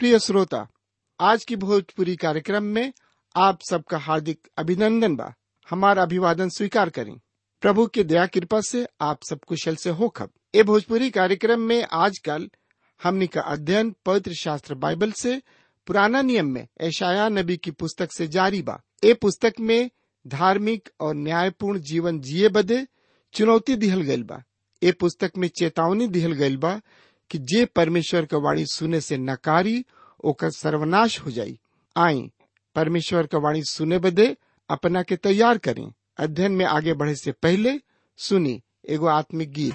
प्रिय श्रोता आज की भोजपुरी कार्यक्रम में आप सबका हार्दिक अभिनंदन बा हमारा अभिवादन स्वीकार करें प्रभु की दया कृपा से आप सब कुशल से हो खब ए भोजपुरी कार्यक्रम में आजकल हमनी का अध्ययन पवित्र शास्त्र बाइबल से पुराना नियम में ऐशाया नबी की पुस्तक से जारी बा ए पुस्तक में धार्मिक और न्यायपूर्ण जीवन जिए बदे चुनौती दिहल गइल बा ए पुस्तक में चेतावनी दिहल गइल बा कि जे परमेश्वर का वाणी सुने से नकारी ओकर सर्वनाश हो जाई आई परमेश्वर का वाणी सुने बदे अपना के तैयार करें अध्ययन में आगे बढ़े से पहले सुनी एगो आत्मिक गीत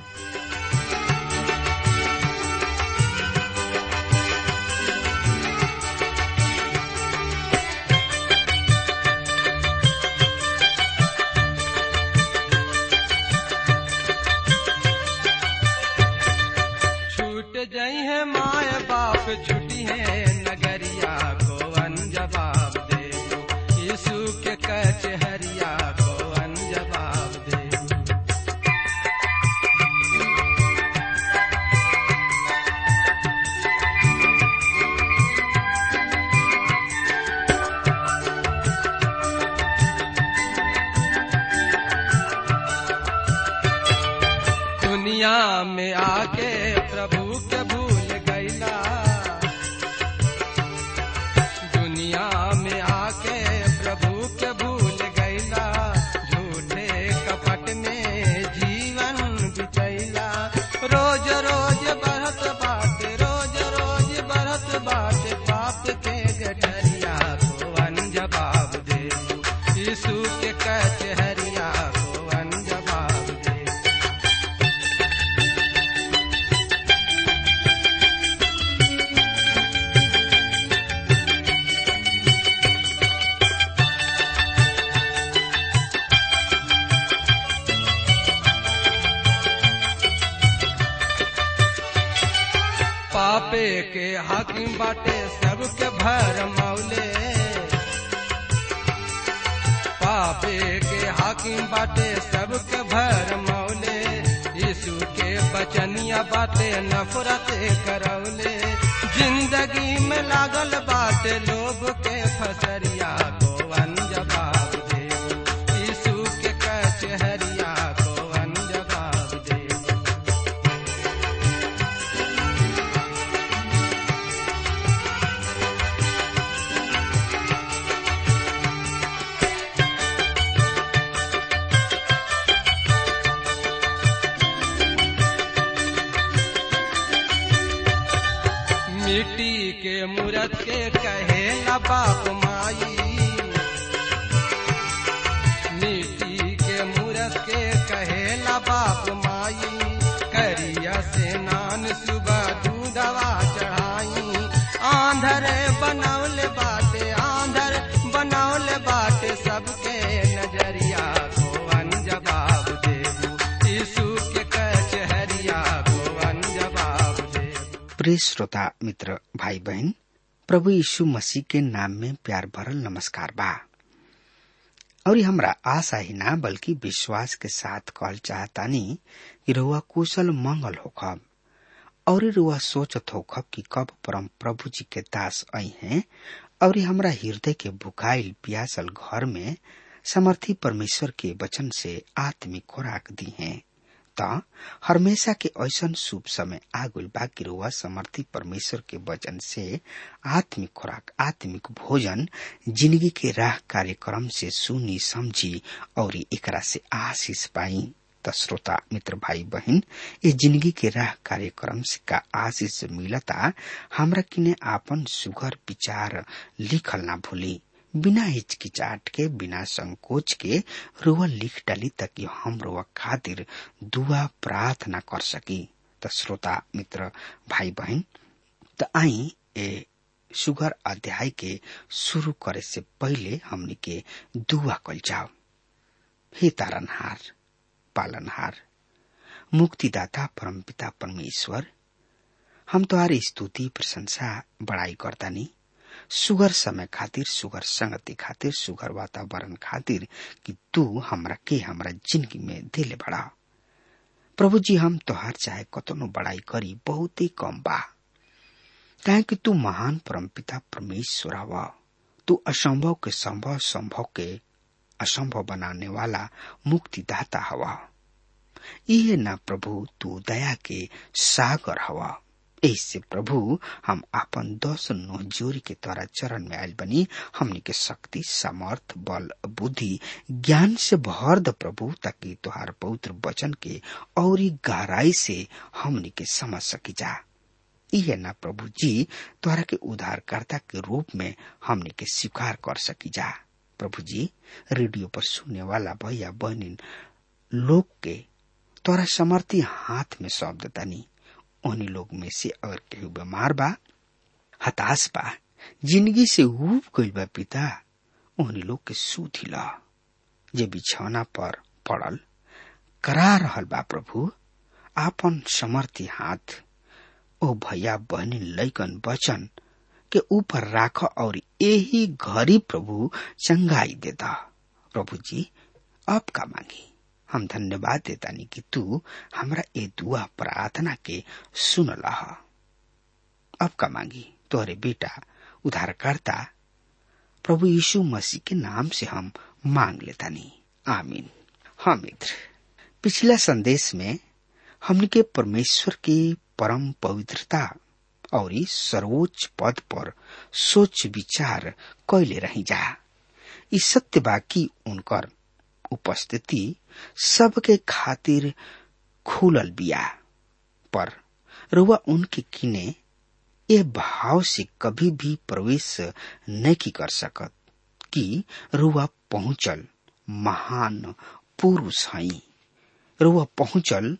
छूट जाई है माय बाप छुटी है नगरिया को अनजवाब दे दो यीशु के कचहरिया को अनजवाब दे दो दुनिया में आके प्रभु के भूल गईला दुनिया में आके प्रभु के भूल गईला झूठे कपट में जीवन बितैला रोज रोज बढ़त बात रोज रोज बढ़त बात पाप के गठरिया को अनजवाब दे यीशु के कचहरिया को अनजवाब दे पापे के हाकिम बाटे सबके भर मौले पापे के हाकिम बाटे सबके भर मौले यीशु के बचनिया बाटे नफरत करौले जिंदगी में लागल बाटे लोग के फसरिया को अनजवाब दे यीशु के कचहरिया को अनजवाब दे मिट्टी के मूरत के कहे न बाप माई मिट्टी के मूरत के कहे न बाप माई करिया से नान सुबह दूधवा चढ़ाई आंधर बनौले बाटे आंधर बनौले बाटे सबके नजरिया को अनजवाब देबू यीशु के कचहरिया को अनजवाब देबू प्रिय श्रोता मित्र भाई बहन प्रभु यीशु मसीह के नाम में प्यार भरल नमस्कार बा और ये हमरा आशा ही ना बल्कि विश्वास के साथ कहल चाहतानी कि रुआ कुशल मंगल होखब और ये रुआ सोचत होखब कि कब परम प्रभु जी के दास आई हैं और ये हमरा हृदय के भुखाइल प्यासल घर में समर्थी परमेश्वर के वचन से आत्मिक खुराक दी हैं त हमेशा के ऐसन शुभ समय आगुल बा कि रुआ समर्थी परमेश्वर के वचन से आत्मिक खुराक आत्मिक भोजन जिंदगी के राह कार्यक्रम से सुनी समझी और एकरा से आशीष पाई त श्रोता मित्र भाई बहन ये जिंदगी के राह कार्यक्रम से का आशीष मिलता हमरा किने आपन सुघर विचार लिखल ना भूली बिना हिचकिचाट के बिना संकोच के रुआ लिख डाली ताकि हम रुआ खातिर दुआ प्रार्थना कर सकी त श्रोता मित्र भाई बहन त आई ए सुगर अध्याय के शुरू करे से पहले हमनी के दुआ कल जाओ हे तारनहार पालनहार मुक्तिदाता परमपिता परमेश्वर हम तुम्हारी स्तुति प्रशंसा बड़ाई करतानी सुगर समय खातिर सुगर संगति खातिर सुगर वातावरण खातिर कि तू हमरा के हमरा जिंदगी में दिले बड़ा प्रभु जी हम तोहार चाहे कतनो बड़ाई करी बहुत ही कम बा काहे कि तू महान परमपिता परमेश्वर हवा तू असंभव के संभव संभव के असंभव बनाने वाला मुक्तिदाता हवा इहे ना प्रभु तू दया के सागर हवा ऐसे प्रभु हम आपन दस नोह जोरी के तोरा चरण में आयल बनी हमनी के शक्ति सामर्थ बल बुद्धि ज्ञान से भर द प्रभु ताकि तुहार पवित्र वचन के और गहराई से हमनी के समझ सकी जा इहे ना प्रभु जी तोहरा के उद्धारकर्ता के रूप में हमनी के स्वीकार कर सकी जा प्रभु जी रेडियो पर सुनने वाला भैया बहनी लोग के तोरा समर्थी हाथ में सौंप देतानी उन्हीं लोग में से अगर केहू बीमार बा हताश बा जिंदगी से ऊब गइल बा पिता उन्हीं लोग के सूथी ला जे बिछौना पर पड़ल करा रहल बा प्रभु आपन समर्थी हाथ ओ भैया बहनी लैकन बचन के ऊपर राख और यही घरी प्रभु चंगाई देता प्रभु जी अब का मांगी हम धन्यवाद देतानी कि तू हमरा ए दुआ प्रार्थना के सुन लह अब का मांगी तोहरे बेटा उधारकर्ता प्रभु यीशु मसीह के नाम से हम मांग लेतानी आमीन हाँ मित्र पिछला संदेश में हमने के परमेश्वर की परम पवित्रता और सर्वोच्च पद पर सोच विचार कैले रही जा इस सत्य बाकी उनकर उपस्थिति सबके खातिर खुलल बिया पर रुआ उनके किने ए भाव से कभी भी प्रवेश नहीं कर सकत कि रुआ पहुंचल महान पुरुष हई रुआ पहुंचल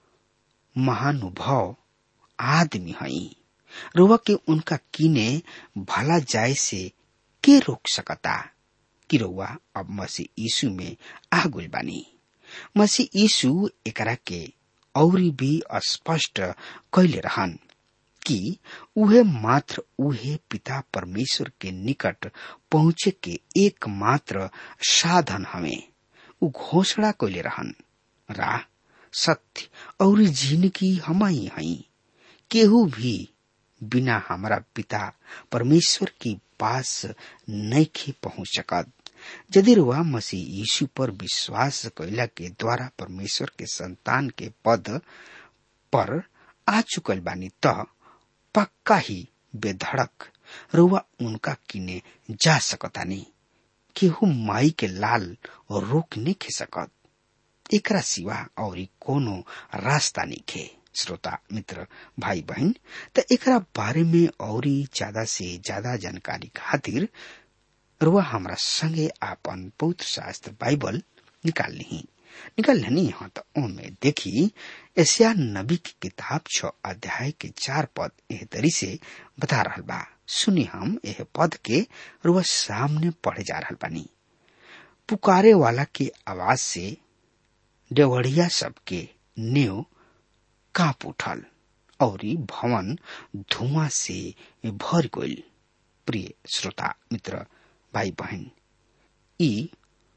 महानुभव आदमी हई रुआ के उनका किने भला जाय से के रोक सकता कि रउआ अब मसीह यीशु में आगुल बानी मसीह यीशु एकरा के औरी भी स्पष्ट कैले रहन कि उहे मात्र उहे पिता परमेश्वर के निकट पहुंचे के एकमात्र साधन हमें उ घोषणा कैले रहन राह सत्य और जिंदगी हम ही हई केहू भी बिना हमारा पिता परमेश्वर की पास नहीं पहुंच सकत यदि रुआ मसीह यीशु पर विश्वास कैला के द्वारा परमेश्वर के संतान के पद पर आ चुकल बानी त पक्का ही बेधड़क रुआ उनका किने जा सकतानी केहू माई के लाल रोक नहीं खे सकत एकरा सिवा और कोनो रास्ता नहीं खे श्रोता मित्र भाई बहन त एकरा बारे में और ज्यादा से ज्यादा जानकारी खातिर रुआ हमरा संगे आपन पवित्र शास्त्र बाइबल निकाल ली निकाल लेनी हाँ तो ओमे देखी एशिया नबी की किताब छ अध्याय के चार पद एह तरी से बता रहल बा सुनी हम यह पद के रुआ सामने पढ़े जा रहल बानी पुकारे वाला के आवाज से डेवढ़िया सबके नेव कांप उठल और भवन धुआं से भर गईल प्रिय श्रोता मित्र भाई बहन ई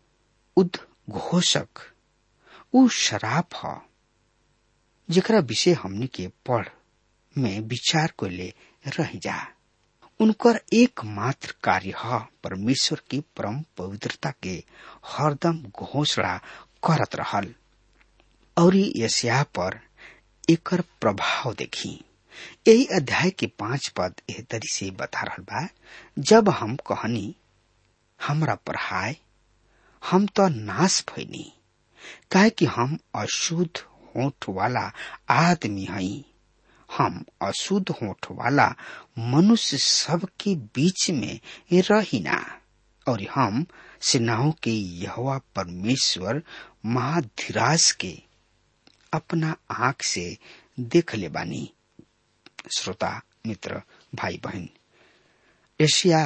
उद्घोषक उ शराब ह जेकरा विषय हमनी के पढ़ में विचार को ले रह जा उनकर एकमात्र कार्य ह परमेश्वर की परम पवित्रता के हरदम घोषणा करत रहल और यसिया पर एकर प्रभाव देखी यही अध्याय के पांच पद एह तरी से बता रहल बा जब हम कहनी हमरा पर हाय हम तो नाश भइनी काहे कि हम अशुद्ध होठ वाला आदमी हई हम अशुद्ध होठ वाला मनुष्य सब के बीच में रहिना और हम सेनाओं के यहवा परमेश्वर महाधिराज के अपना आंख से देख ले बानी श्रोता मित्र भाई बहन एशिया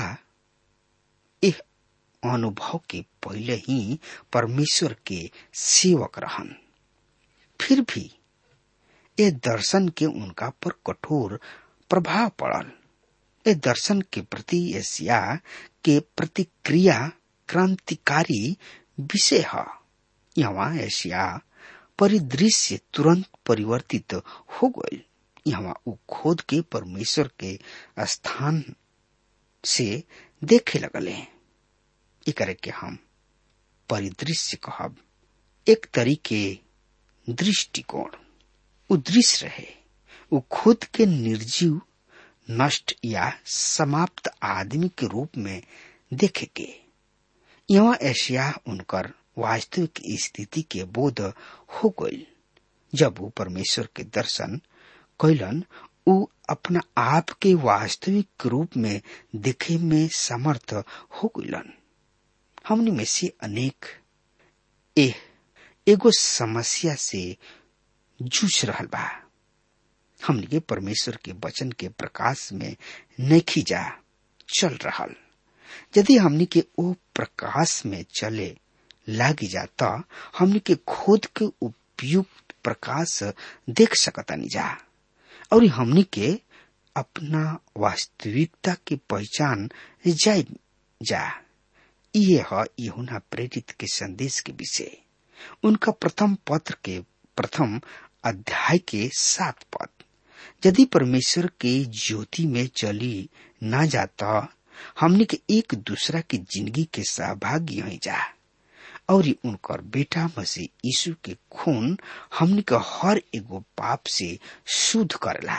इह अनुभव के पहले ही परमेश्वर के सेवक रहन फिर भी ये दर्शन के उनका पर कठोर प्रभाव पड़ल ये दर्शन के प्रति एशिया के प्रतिक्रिया क्रांतिकारी विषय है यहाँ एशिया परिदृश्य तुरंत परिवर्तित हो गई यहाँ उ खोद के परमेश्वर के स्थान से देखे लगले एकरे के हम परिदृश्य कहब एक तरीके दृष्टिकोण उ दृश्य रहे उ खुद के निर्जीव नष्ट या समाप्त आदमी के रूप में देखे के यहाँ एशिया उनकर वास्तविक स्थिति के बोध हो गई जब वो परमेश्वर के दर्शन कैलन उ अपना आप के वास्तविक रूप में देखे में समर्थ हो गईलन हमने में से अनेक एह एगो समस्या से जूझ रहल बा हमने के परमेश्वर के वचन के प्रकाश में नहीं जा चल रहल यदि हमने के ओ प्रकाश में चले लागी जाता हमने के खुद के उपयुक्त प्रकाश देख सकतानी जा और हमने के अपना वास्तविकता की पहचान जाए जा ये है यहुना प्रेरित के संदेश के विषय उनका प्रथम पत्र के प्रथम अध्याय के सात पद यदि परमेश्वर के ज्योति में चली ना जाता हमने के एक दूसरा की जिंदगी के सहभागी हो जा और उनकर बेटा मसीह यीशु के खून हमने के हर एगो पाप से शुद्ध करला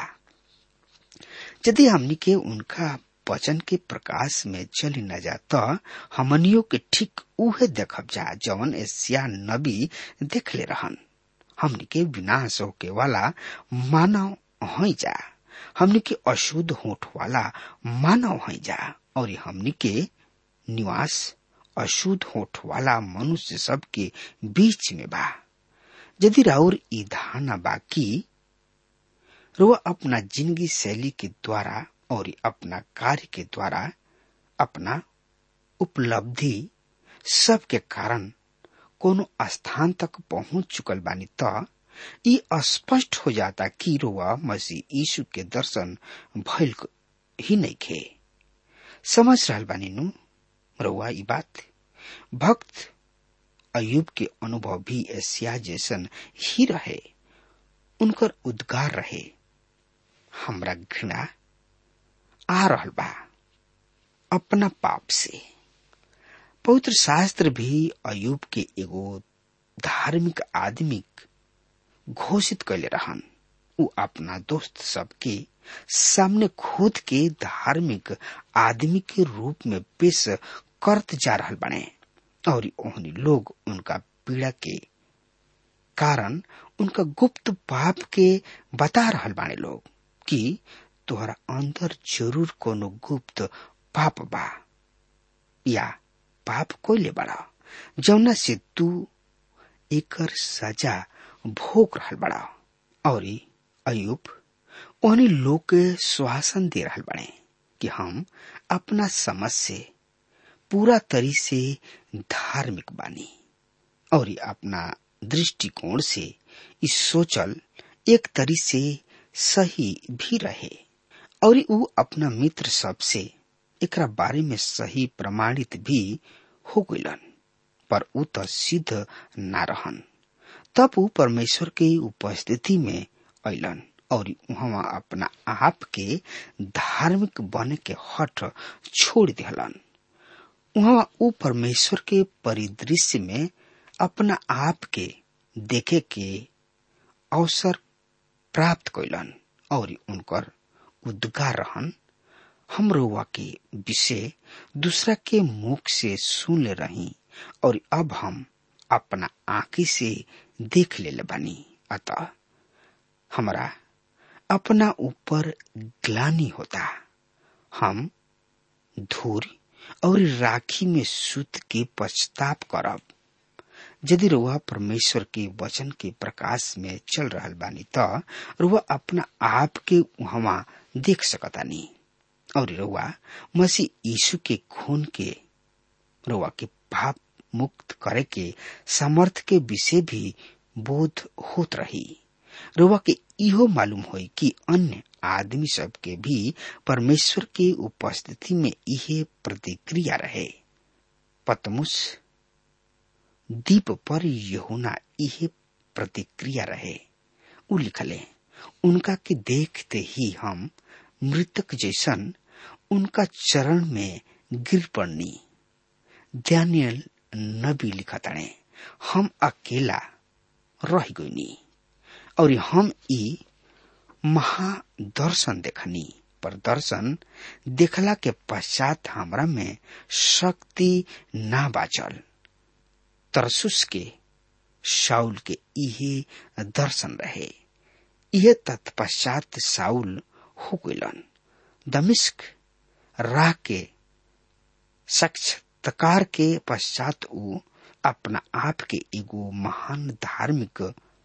यदि हमने के उनका वचन के प्रकाश में चली न जाता हमनियों के ठीक उहे देखब जा जवन एशिया नबी देख ले रहन हमने के विनाश होके वाला मानव हो जा हमने के अशुद्ध होठ वाला मानव हो जा और हमने के निवास अशुद्ध होठ वाला मनुष्य सब के बीच में बा यदि राउर ई धारणा बा कि रुआ अपना जिंदगी शैली के द्वारा और अपना कार्य के द्वारा अपना उपलब्धि सब के कारण कोनो स्थान तक पहुंच चुकल बानी त ई स्पष्ट हो जाता कि रुआ मसीह यीशु के दर्शन भइल ही नहीं खे समझ रहल बानी नु रुआ ई बात भक्त अयुब के अनुभव भी एशिया जैसन ही रहे उनकर उद्गार रहे हमरा घृणा आ रहल बा अपना पाप से पवित्र शास्त्र भी अयुब के एगो धार्मिक आदमी घोषित कैले रहन उ अपना दोस्त सबके सामने खुद के धार्मिक आदमी के रूप में पेश करत जा रहल बने और ओहनी लोग उनका पीड़ा के कारण उनका गुप्त पाप के बता रहल बाने लोग कि तोहरा अंदर जरूर कोनो गुप्त पाप बा या पाप कोइले बड़ा जौना से तू एकर सजा भोग रहल बड़ा और अयुब ओहनी लोग के श्वासन दे रहल बड़े कि हम अपना समझ से पूरा तरी से धार्मिक बानी और अपना दृष्टिकोण से इस सोचल एक तरी से सही भी रहे और उ अपना मित्र सब से एकरा बारे में सही प्रमाणित भी हो गलन पर उ तो सिद्ध न रहन तब उ परमेश्वर के उपस्थिति में अलन और वहां अपना आप के धार्मिक बने के हट छोड़ दिहलन वहां उ परमेश्वर के परिदृश्य में अपना आप के देखे के अवसर प्राप्त कैलन और उनकर उद्गार रहन हम रउआ के विषय दूसरा के मुख से सुन ले रही और अब हम अपना आंखी से देख ले बानी अतः हमरा अपना ऊपर ग्लानी होता हम धूर और राखी में सुत के पछताप करब यदि रुआ परमेश्वर के वचन के प्रकाश में चल रहल बानी त रुआ अपना आप के वहां देख सकतानी और रुआ मसीह यीशु के खून के रुआ के पाप मुक्त करे के सामर्थ के विषय भी बोध होत रही रुआ के इहो मालूम होई कि अन्य आदमी सब के भी परमेश्वर के उपस्थिति में इहे प्रतिक्रिया रहे पतमुस दीप पर यहुना इहे प्रतिक्रिया रहे उ लिखले उनका के देखते ही हम मृतक जैसन उनका चरण में गिर पड़नी दानियल नबी लिखताणे हम अकेला रह गईनी और हम ई महादर्शन देखनी पर दर्शन देखला के पश्चात हमरा में शक्ति ना बाचल तरसुस के शाउल के इहे दर्शन रहे यह तत्पश्चात साउल हो गलन दमिश्क राह के साक्षात्कार के पश्चात ऊ अपना आप के एगो महान धार्मिक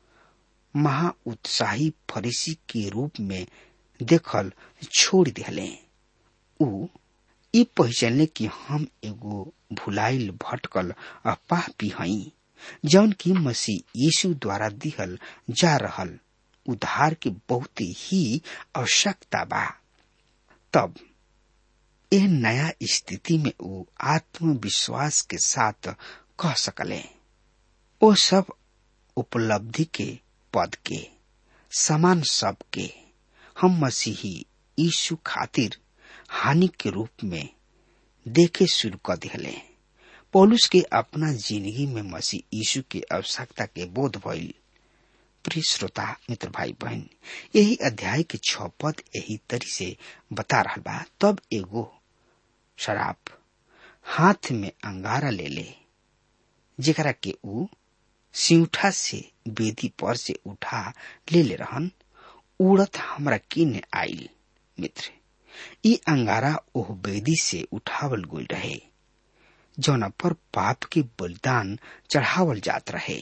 महा उत्साही फरीसी के रूप में देखल छोड़ दिले ऊ ई पहचानले कि हम एगो भुलाइल भटकल पापी हई जौन की मसीह यीशु द्वारा दिहल जा रहल उधार के बहुत ही आवश्यकता बा तब यह नया स्थिति में वो आत्मविश्वास के साथ कह सकले वो सब उपलब्धि के पद के समान सब के हम मसीही यीशु खातिर हानि के रूप में देखे शुरू कर दिले पौलुस के अपना जिंदगी में मसीह यीशु के आवश्यकता के बोध भइल प्रिय श्रोता मित्र भाई बहन यही अध्याय के छ पद यही तरी से बता रहा बा तब एगो शराब हाथ में अंगारा ले ले जेकरा के ऊ सिउठा से बेदी पर से उठा ले ले रहन उड़त हमरा किने आइल मित्र ई अंगारा ओह बेदी से उठावल गोल रहे जौना पर पाप के बलिदान चढ़ावल जात रहे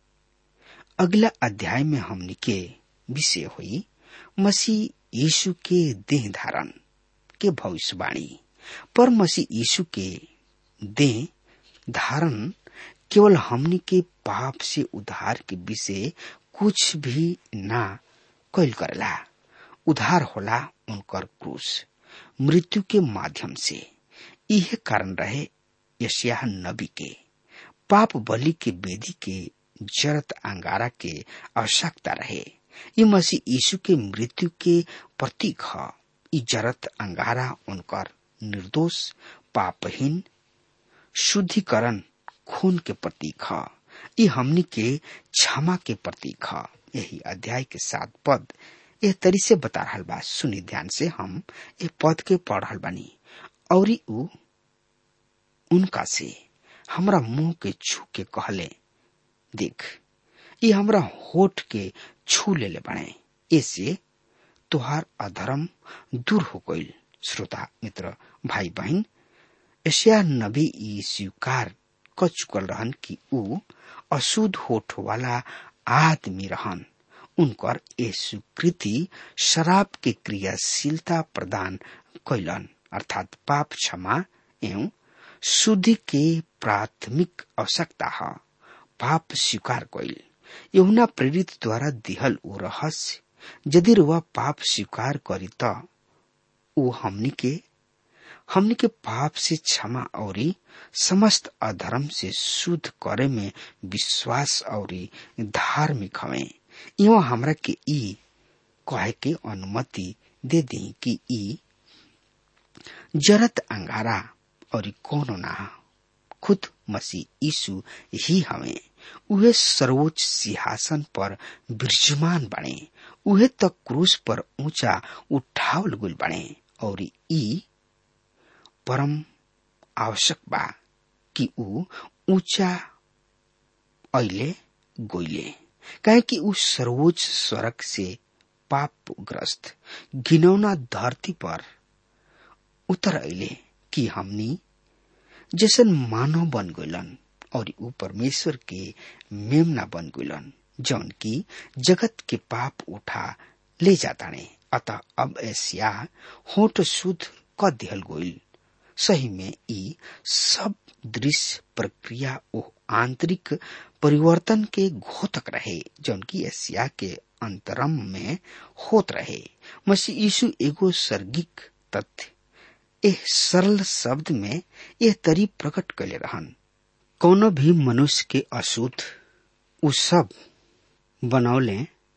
अगला अध्याय में हमनी के विषय हुई मसीह यीशु के देह धारण के भविष्यवाणी पर मसीह यीशु के देह धारण केवल हमनी के पाप से उद्धार के विषय कुछ भी ना कैल करेला उधार होला उनकर क्रूस मृत्यु के माध्यम से यह कारण रहे यशिया नबी के पाप बलि के बेदी के जरत अंगारा के आवश्यकता रहे ये मसीह यीशु के मृत्यु के प्रतीक है ई जरत अंगारा उनकर निर्दोष पापहीन शुद्धिकरण खून के प्रतीक है ये हमनी के क्षमा के प्रतीक है यही अध्याय के सात पद यह तरी से बता रहा बा सुनी ध्यान से हम ये पद के पढ़ रहा बानी और उ उनका से हमरा मुंह के छू के कहले देख ये हमरा होठ के छू ले ले बने ऐसे तुहार अधर्म दूर हो गईल श्रोता मित्र भाई बहन एशिया नबी ई स्वीकार क चुकल रहन कि ऊ अशुद्ध होठ वाला आदमी रहन उनकर ए स्वीकृति शराब के क्रियाशीलता प्रदान कैलन अर्थात पाप क्षमा एवं शुद्धि के प्राथमिक आवश्यकता है पाप स्वीकार कैल यहुना प्रेरित द्वारा दिहल ऊ रहस्य यदि वह पाप स्वीकार करी त ऊ हमनी के हमनी के पाप से क्षमा और समस्त अधर्म से शुद्ध करे में विश्वास और धार्मिक हवे यो हमरा के ई कहे के अनुमति दे दी कि ई जरत अंगारा और कोनो ना खुद मसीह यीशु ही हवे उहे सर्वोच्च सिंहासन पर विराजमान बने उहे तक क्रूस पर ऊंचा उठावल गुल बने और ई परम आवश्यक बा कि ऊ ऊंचा ऐले गोइले काहे कि ऊ सर्वोच्च स्वर्ग से पापग्रस्त घिनौना धरती पर उतर अले कि हमनी जैसन मानव बन गइलन और ऊ परमेश्वर के मेमना बन गइलन जौन की जगत के पाप उठा ले जाताने अतः अब ऐसिया होठ शुद्ध क दिहल गोइल सही में ई सब दृश्य प्रक्रिया ओ आंतरिक परिवर्तन के घोतक रहे जौन की एशिया के अंतरम में होत रहे मसीह यीशु एगो सर्गिक तथ्य एह सरल शब्द में यह तरी प्रकट कैले रहन कोनो भी मनुष्य के अशुद्ध उ सब बनौले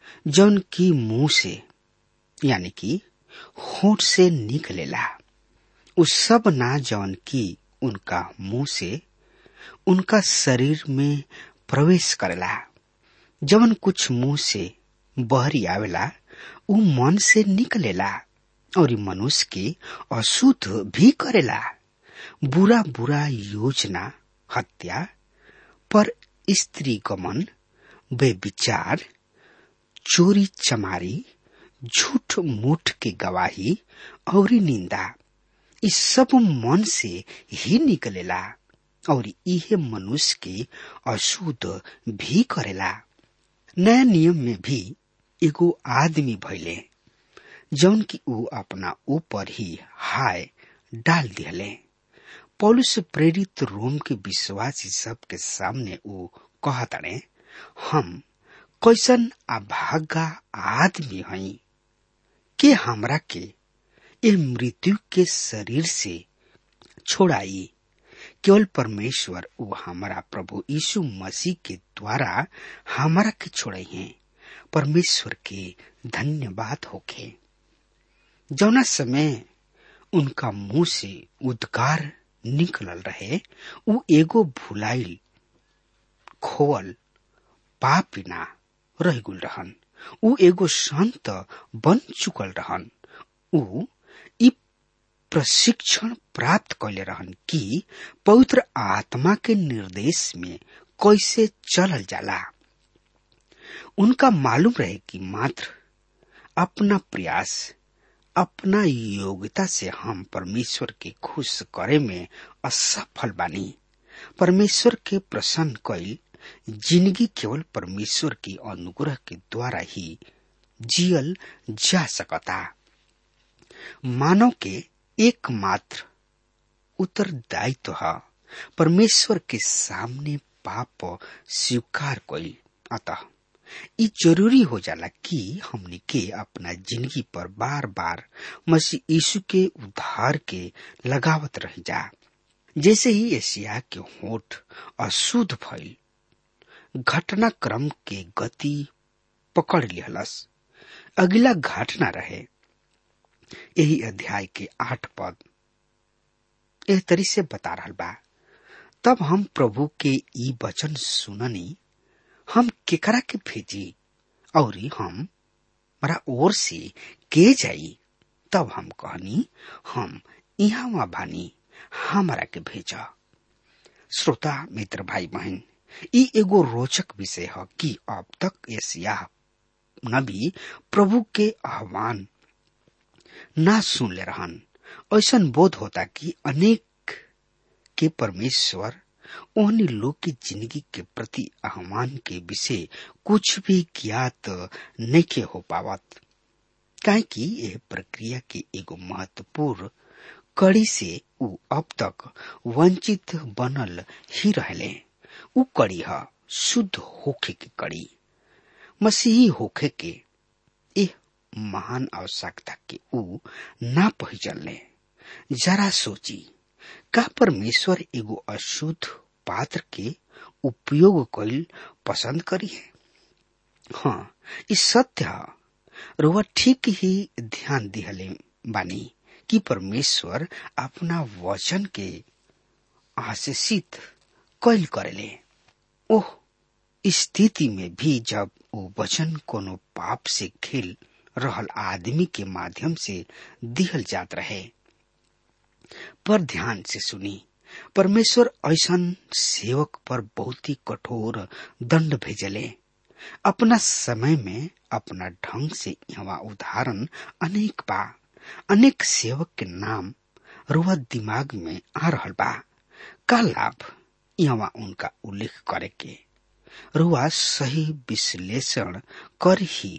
जौन की मुंह से यानी कि होठ से निकलेला उ सब ना जौन की उनका मुंह से उनका शरीर में प्रवेश करेला जवन कुछ मुंह से बहरी आवेला उ मन से निकलेला और मनुष्य के अशुद्ध भी करेला बुरा बुरा योजना हत्या पर स्त्री गमन बेविचार चोरी चमारी झूठ मूठ की गवाही और निंदा इस सब मन से ही निकलेला और इहे मनुष्य के अशुद्ध भी करेला नया नियम में भी एगो आदमी भैले जौन की ऊ अपना ऊपर ही हाय डाल दिहले पौलुस प्रेरित रोम के विश्वासी सब के सामने ऊ कहतड़े हम कैसन अभागा आदमी हई के हमरा के ए मृत्यु के शरीर से छोड़ाई केवल परमेश्वर ऊ हमारा प्रभु यीशु मसीह के द्वारा हमारा के छोड़े हैं परमेश्वर के धन्यवाद होखे जौना समय उनका मुंह से उद्गार निकलल रहे ऊ एगो भुलाइल खोवल पापिना रह गुल रहन ऊ एगो संत बन चुकल रहन ऊ ई प्रशिक्षण प्राप्त कैले रहन कि पवित्र आत्मा के निर्देश में कैसे चलल जाला उनका मालूम रहे कि मात्र अपना प्रयास अपना योग्यता से हम परमेश्वर के खुश करे में असफल बानी परमेश्वर के प्रसन्न कैल जिंदगी केवल परमेश्वर की अनुग्रह के द्वारा ही जियल जा सकता मानव के एकमात्र उत्तरदायित्व है परमेश्वर के सामने पाप स्वीकार कैल अतः ये जरूरी हो जाला कि हमने के अपना जिंदगी पर बार बार मसीह यीशु के उद्धार के लगावत रह जा जैसे ही एशिया के होठ अशुद्ध भइल घटनाक्रम के गति पकड़ लिहलस अगला घटना रहे यही अध्याय के आठ पद एह तरी से बता रहा बा तब हम प्रभु के ई वचन सुननी हम केकरा के भेजी और हम हमारा ओर से के जाई तब हम कहनी हम यहाँ वहाँ बानी हमारा के भेजा श्रोता मित्र भाई बहन ई एगो रोचक विषय है कि अब तक एशिया नबी प्रभु के आह्वान ना सुन ले रहन ऐसा बोध होता कि अनेक के परमेश्वर ओहनी लोग की जिंदगी के प्रति आह्वान के विषय कुछ भी ज्ञात नहीं के हो पावत काहे कि यह प्रक्रिया के एगो महत्वपूर्ण कड़ी से उ अब तक वंचित बनल ही रहले उ कड़ी है शुद्ध होखे की कड़ी मसीही होखे के एह महान आवश्यकता के उ ना पहचानले जरा सोची का परमेश्वर एगो अशुद्ध पात्र के उपयोग कैल पसंद करी है हाँ इस सत्य रुआ ठीक ही ध्यान दिहले बानी कि परमेश्वर अपना वचन के आशीषित कैल करेले ओह स्थिति में भी जब वो वचन कोनो पाप से खेल रहल आदमी के माध्यम से दिहल जात रहे पर ध्यान से सुनी परमेश्वर ऐसन सेवक पर बहुत ही कठोर दंड भेजले अपना समय में अपना ढंग से यहाँ उदाहरण अनेक बा अनेक सेवक के नाम रुआ दिमाग में आ रहल बा का लाभ यहाँ उनका उल्लेख करे के रुआ सही विश्लेषण कर ही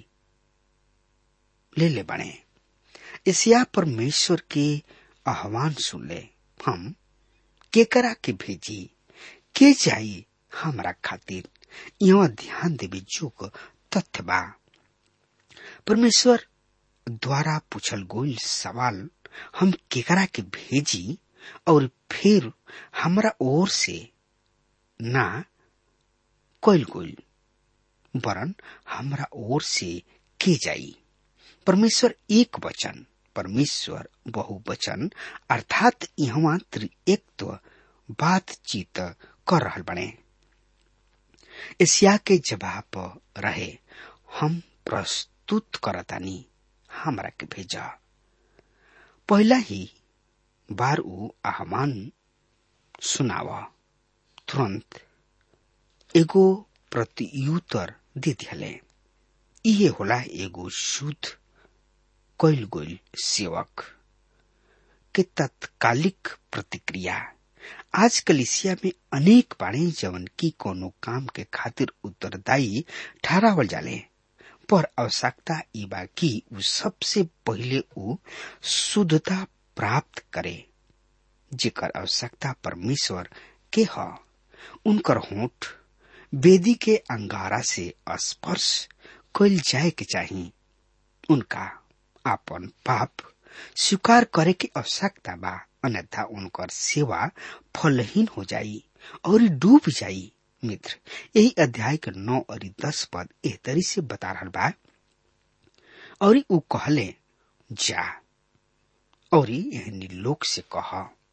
ले ले बने एशिया परमेश्वर के आह्वान सुन ले हम केकरा के भेजी के जाई हमरा खातिर यहाँ ध्यान देवे जोग तथ्य बा परमेश्वर द्वारा पूछल गोल सवाल हम केकरा के भेजी और फिर हमरा ओर से ना कोयल गोल वरन हमरा ओर से के जाई परमेश्वर एक वचन परमेश्वर बहुवचन अर्थात यहाँ त्रिएकत्व बातचीत कर रहल बने एशिया के जवाब रहे हम प्रस्तुत करतानी हमरा के भेजा पहला ही बार ऊ आह्वान सुनाव तुरंत एगो प्रत्युत्तर दे दिले इहे होला एगो शुद्ध कैल गोल सेवक के तत्कालिक प्रतिक्रिया आज कलिसिया में अनेक बाणे जवन की कोनो काम के खातिर उत्तरदायी ठहरावल जाले पर आवश्यकता ई बा कि उ सबसे पहिले उ शुद्धता प्राप्त करे जेकर आवश्यकता परमेश्वर के ह उनकर होठ वेदी के अंगारा से स्पर्श कैल जाए के चाही उनका आपन पाप स्वीकार करे के आवश्यकता बा अन्यथा उनकर सेवा फलहीन हो जाई और डूब जाई मित्र यही अध्याय के नौ और दस पद एह तरी से बता रहा बा और ऊ कहले जा और एहनी लोग से कह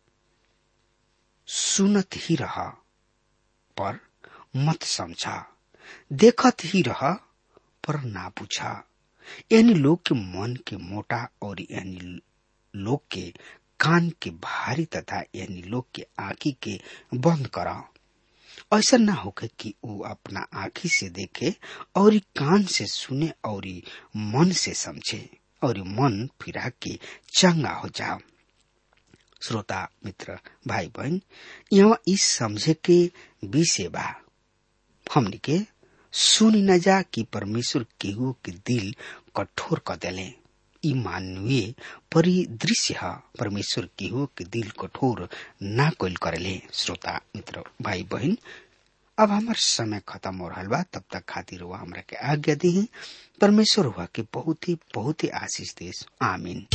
सुनत ही रह पर मत समझा देखत ही रह पर ना पूछा यानी लोग के मन के मोटा और यानी लोग के कान के भारी तथा यानी लोग के आंखी के बंद करा ऐसा ना होके कि वो अपना आंखी से देखे और कान से सुने और मन से समझे और मन फिरा के चंगा हो जाओ श्रोता मित्र भाई बहन यहाँ इस समझे के विषय बा हमने के सुन न जा कि परमेश्वर केहू के दिल कठोर कर देले ई मानवीय परिदृश्य है परमेश्वर केहू के दिल कठोर ना कोल करेले श्रोता मित्र भाई बहन अब हमार समय खत्म हो रहा बा तब तक खातिर हुआ हमरा के आज्ञा दी परमेश्वर हुआ के बहुत ही बहुत ही आशीष देश आमीन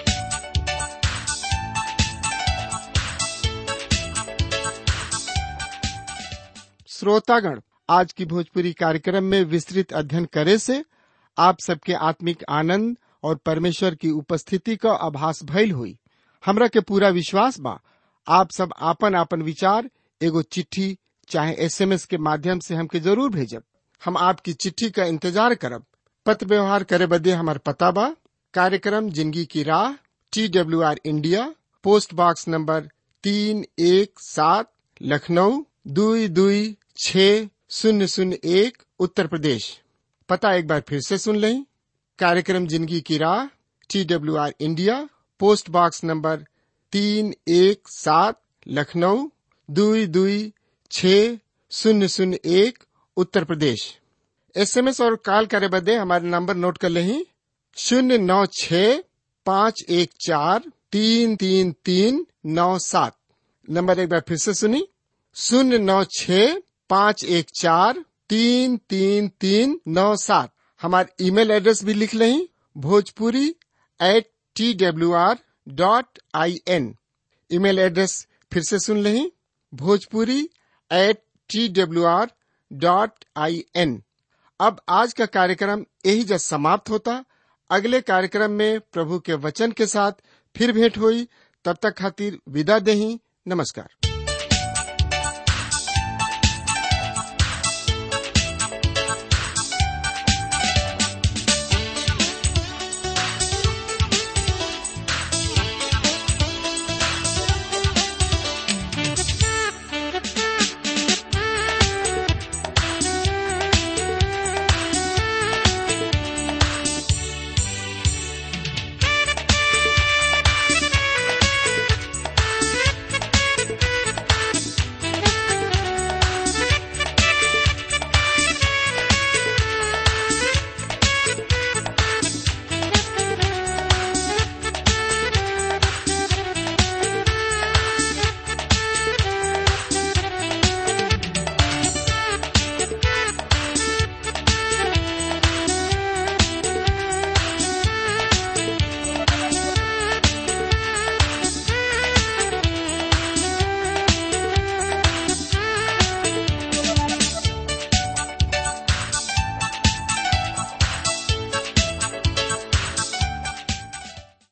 श्रोतागण आज की भोजपुरी कार्यक्रम में विस्तृत अध्ययन करे से आप सबके आत्मिक आनंद और परमेश्वर की उपस्थिति का आभास भइल हुई हमरा के पूरा विश्वास बा आप सब आपन आपन विचार एगो चिट्ठी चाहे एसएमएस के माध्यम से हमके जरूर भेजब हम आपकी चिट्ठी का इंतजार करब पत्र व्यवहार करे बदे हमार पता बा कार्यक्रम जिंदगी की राह T W R India post box number तीन एक सात लखनऊ दुई दुई छ शून्य शून्य एक उत्तर प्रदेश पता एक बार फिर से सुन लें कार्यक्रम जिंदगी की राह T W R India post box number तीन एक सात लखनऊ दुई दुई छ शून्य शून्य एक उत्तर प्रदेश एसएमएस और कॉल करे बदे हमारे नंबर नोट कर लें शून्य नौ छ पाँच एक चार तीन तीन तीन नौ सात नंबर एक बार फिर से सुनी शून्य नौ छ पाँच एक चार तीन तीन तीन नौ सात हमारे ईमेल एड्रेस भी लिख लें Bhojpuri at T W R dot I N email address फिर से सुन लें Bhojpuri at T W R dot I N अब आज का कार्यक्रम यही जब समाप्त होता अगले कार्यक्रम में प्रभु के वचन के साथ फिर भेंट हुई तब तक खातिर विदा देही नमस्कार